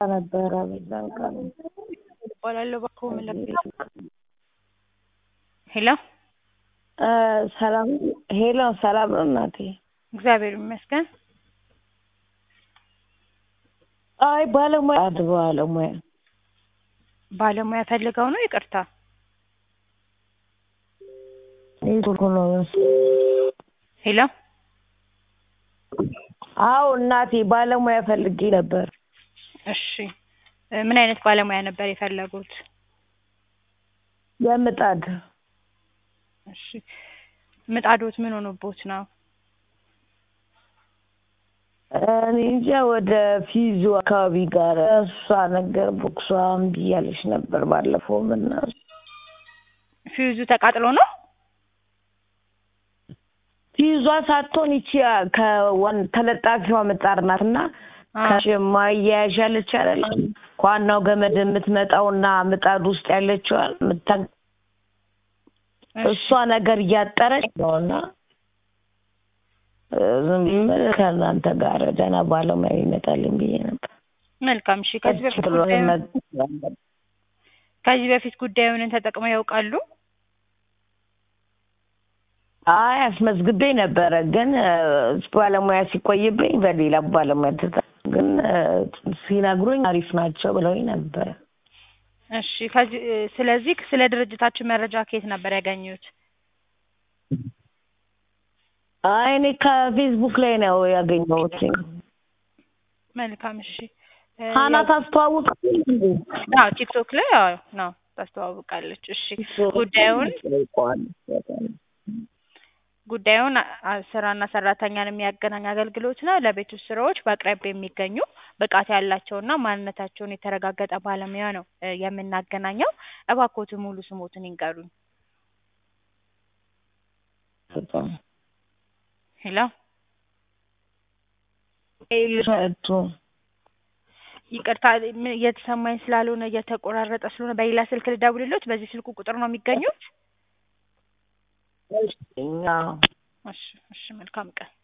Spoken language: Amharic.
ነበረ በዛን ቀን እባላለሁ እባክዎ ምን ልርዳዎ? ሄሎ እ ሰላም ሄሎ ሰላም ነው እናቴ? እግዚአብሔር ይመስገን። አይ ባለሙያ አንድ ባለሙያ ባለሙያ ፈልገው ነው? ይቅርታ ኔትወርኩ ነው መሰለኝ። ሄሎ አዎ እናቴ ባለሙያ ፈልጌ ነበር። እሺ እ ምን አይነት ባለሙያ ነበር የፈለጉት? የምጣድ እሺ ምጣዶት ምን ሆኖቦት ነው? እኔ እንጃ ወደ ፊዙ አካባቢ ጋር እሷ ነገር ቦክሷ እምቢ እያለች ነበር ባለፈውም እና ፊውዙ ተቃጥሎ ነው? ፊዟ ሳትሆን ይቺ ከዋን ተለጣፊዋ ምጣድ ናት እና ከማያያዥ አለች አይደል ከዋናው ገመድ የምትመጣውና ምጣድ ውስጥ ያለችዋ ምታ እሷ ነገር እያጠረች ነው እና ዝም ብዬ ከእናንተ ጋር ደህና ባለሙያ ይመጣልኝ ብዬ ነበር። መልካም እሺ ከዚህ በፊት ጉዳዩን ከዚህ በፊት ጉዳዩን ተጠቅመው ያውቃሉ? አይ አስመዝግቤ ነበረ ግን ባለሙያ ሲቆይብኝ በሌላ ባለሙያ ትታ ግን ሲነግሩኝ አሪፍ ናቸው ብለውኝ ነበረ። እሺ ከዚህ ስለዚህ ስለ ድርጅታችን መረጃ ከየት ነበር ያገኙት? አይ እኔ ከፌስቡክ ላይ ነው ያገኘሁት። መልካም እሺ እ ሀና ታስተዋውቃለች እንዴ? አዎ ቲክቶክ ላይ አዎ ነው ታስተዋውቃለች። እሺ ጉዳዩን ጉዳዩን አ- ስራና ሰራተኛን የሚያገናኝ አገልግሎት ነው። ለቤት ውስጥ ስራዎች በአቅራቢያ የሚገኙ ብቃት ያላቸውና ማንነታቸውን የተረጋገጠ ባለሙያ ነው እ የምናገናኘው። እባክዎትን ሙሉ ስሞትን ይንገሩኝ? ሄሎ ኤልሰቱ ይቅርታ ም- እየተሰማኝ ስላልሆነ እየተቆራረጠ ስለሆነ በሌላ ስልክ ልደውልልዎት? በዚህ ስልኩ ቁጥር ነው የሚገኙት? እኛ እሺ እሺ መልካም ቀን